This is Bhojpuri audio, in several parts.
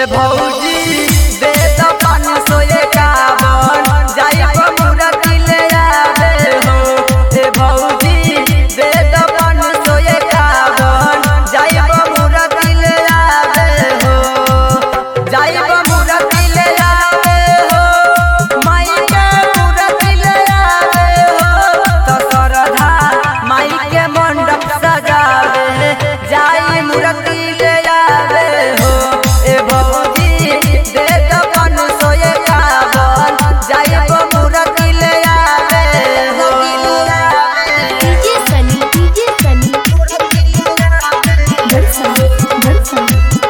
भौजी दे द पान सौ एकावन जाइब मूर्ति ले आवे हो ए भौजी दे द पान सौ एकावन जाइब मूर्ति ले आवे हो जाइब मूर्ति ले आवे हो माई के मूर्ति ले आवे हो तो सरधा माई के मंडप सजावे जाई मूर्ति ले आवे हो ए भौजी दे द पान सौ एकावन जाइब मूर्ति ले आवे हो डीजे सनी डीजे सनी बरसा बरसा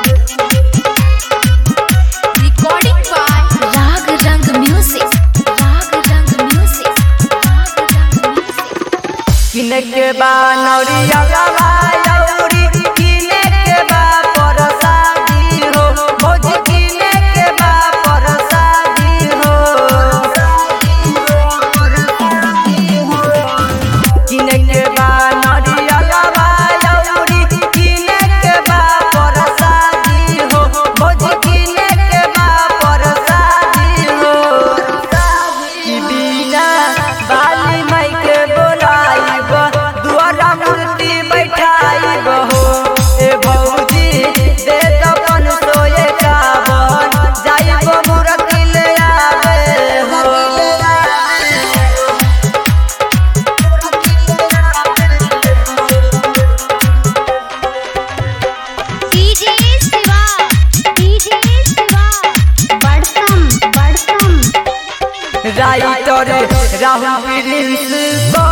रिकॉर्डिंग बाय राग रंग म्यूजिक राग रंग म्यूजिक राग रंग म्यूजिक किने के बा नौरिया गवा यौरी किने के बा परसादी हो भौजी किने के बा परसादी हो किने के बा नौरिया गवा यौरी किने के बा परसादी हो भौजी किने के बा परसादी हो की बिना बाली माई के बोलाइब दुआरा मूर्ति बैठाइब हो ए भौजी दे दपन सो एकावन जाइब मूर्ति ले आवे हो डीजे शिवा डीजे शिवा बड़सम बड़सम राइटर राहुल प्रिंस